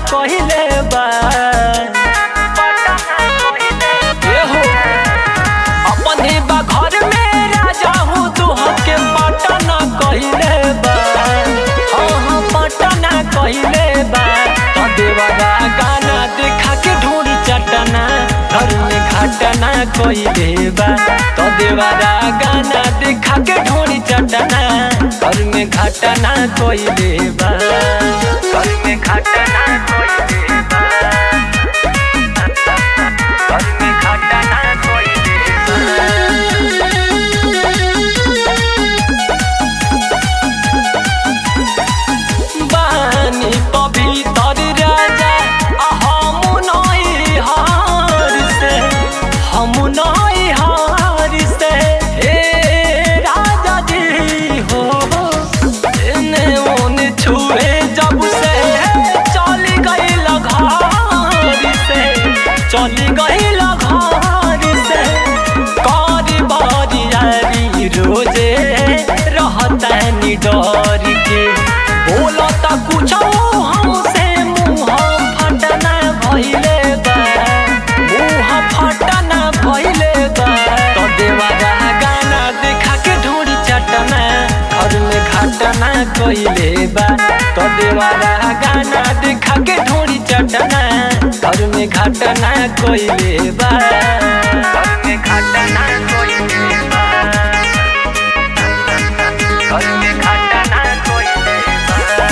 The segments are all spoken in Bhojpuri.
कहिले बा ए हो अपने बा घर में राजा हूँ तुहके पटना कहिले बा हाँ हाँ पटना कहिले बा तो देवरा गाना देखा के ढूंढ चटना घर में घटना कहिले बा तो देवरा गाना देखा के ढूंढ चटना घर में घटना कहिले बा घर में घटना कहिले बा घर में घटना कहिले बा बानी पवित्र राजा आ हम नई हार से हम नई हार से हे राजा जी हो एने ओने छुए जब से चली गई घर से चली गई घर से कारी बारी रोजे रहता डर के बोलता कुछ हमसे मुँह फटना भइले बा मुँह फटना भइले बा तो देवारा गाना देखा के ढूंढ चटना घर में घटना कइले बा तो देवारा गाना देखा के ढूंढ चटना घर में घटना कइले बा घर में घटना कइले बा घर में घटना कइले बा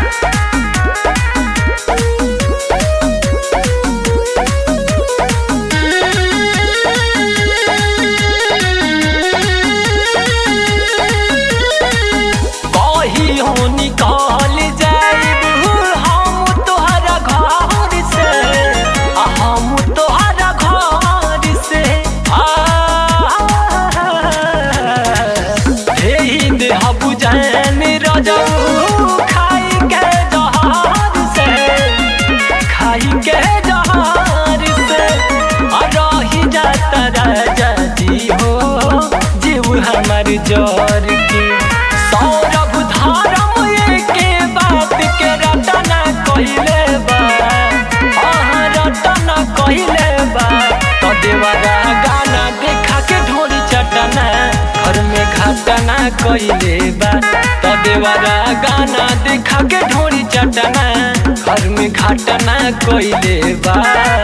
कही हो निकल जाइब हम तोहरा घर से आ हम तोहरा घर से आ हे देह बुझैन रजऊ खाई के जहार से खाई के जहार से आ रही जाता राजा जी हो जीव हमर जर के सौरभ धारम के बात के रटना कहिले बा हाँ रटना कहिले बा तो देवरा गाना देखा के ढोरी चटना घर में घटना कहिले बा तो देवरा गाना देखा के ढोरी चटना घर में घटना कहिले बा